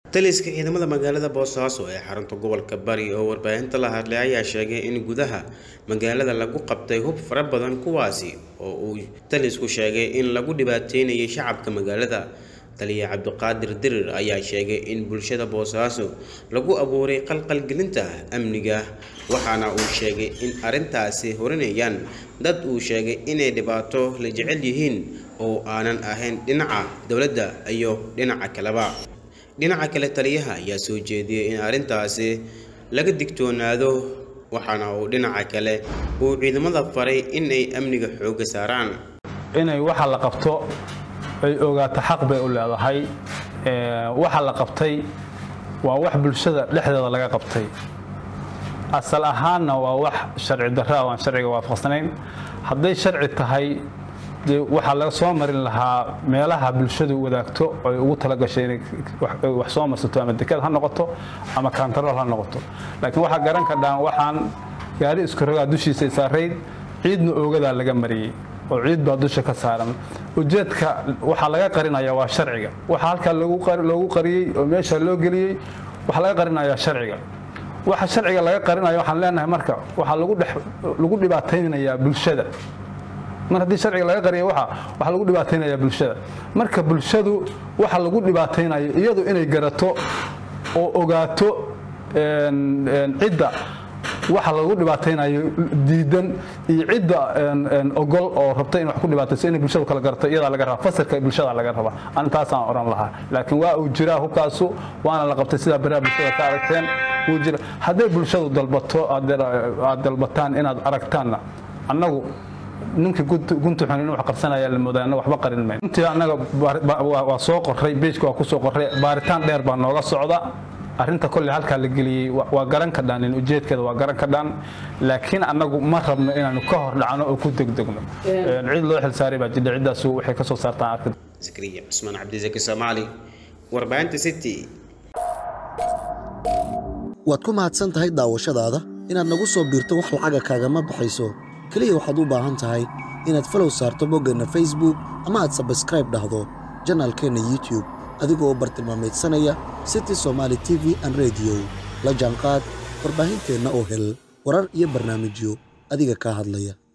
taliska ciidamada magaalada boosaaso ee xarunta gobolka bari oo warbaahinta la hadlay ayaa sheegay in gudaha magaalada lagu qabtay hub fara badan kuwaasi oo uu talisku sheegay in lagu dhibaateynayay shacabka magaalada taliya cabdiqaadir dirir ayaa sheegay in bulshada boosaaso lagu abuuray qalqalgelinta amniga waxaana uu sheegay in arrintaasi horinayaan dad uu sheegay inay dhibaato la jecel yihiin oo aanan ahayn dhinaca dowladda iyo dhinaca kaleba dhinaca kale taliyaha ayaa soo jeediyey in arrintaasi laga digtoonaado waxaana uu dhinaca kale uu ciidamada faray inay amniga xoogga saaraan inay waxa la qabto ay ogaato xaq bay u leedahay waxa la qabtay waa wax bulshada dhexdeeda laga qabtay asal ahaanna waa wax sharci darra aan sharciga waafaqsanayn hadday sharci tahay dee waxaa laga soo marin lahaa meelaha bulshadu wadaagto ay ugu talagashay inay wax soo marsato ama deked ha noqoto ama kantarool ha noqoto laakiin waxaa garan kadhaan waxaan gaari isku rogaa dushiisa saarayd ciidna oogadaa laga mariyey oo ciid baa dusha ka saaran ujeedka waxaa laga qarinaya waa sharciga waxa halkaa loogu qariyey oo meesha loo geliyey waxaa laga qarinayaa sharciga waxa sharciga laga qarinayo waxaan leenahay marka waxaa lagu dhibaataynayaa bulshada mar haddii sharciga laga qariya waxa waxaa lagu dhibaataynayaa bulshada marka bulshadu waxa lagu dhibaataynayo iyadu inay garato oo ogaato cidda waxa lagu dhibaataynayo diidan iyo cidda ogol oo rabta in wax ku dhibaatayso inay bulshadu kala garato iyadaa laga rabaa fasalka bulshada laga rabaa antaasaan oran lahaa laakiin waa uu jiraa hubkaasu waana la qabtay sidaa baraha bulshada ka aragteen wuu jira hadday bulshadu dalbato aad dalbataan inaad aragtaanna annagu ninkii gunta xun inuu wax qarsanaya la moodaa annaga waxba qarin mayno runtii annaga waa soo qorray beejka waa ku soo qorray baaritaan dheer baa nooga socda arrinta kolley halkaa la geliyey waa garan kadhaan in ujeedkeeda waa garan kadhaan laakiin annagu ma rabno inaanu ka hor dhacno oo ku degdegno cid loo xilsaaray baa jidha ciddaasu waxay ka soo saartaan arkin zakariya cusmaan cabdisaki soomaali warbaahinta city waad ku mahadsan tahay daawashadaada inaad nagu soo biirto wax lacaga kaagama baxayso keliya waxaad u baahan tahay inaad falow saarto boggeenna facebook ama aad sabskraib dhahdo janaalkeenna youtube adigoo bartilmaamaydsanaya city somaali t v an rediyo la jaanqaad warbaahinteenna oo hel warar iyo barnaamijyo adiga kaa hadlaya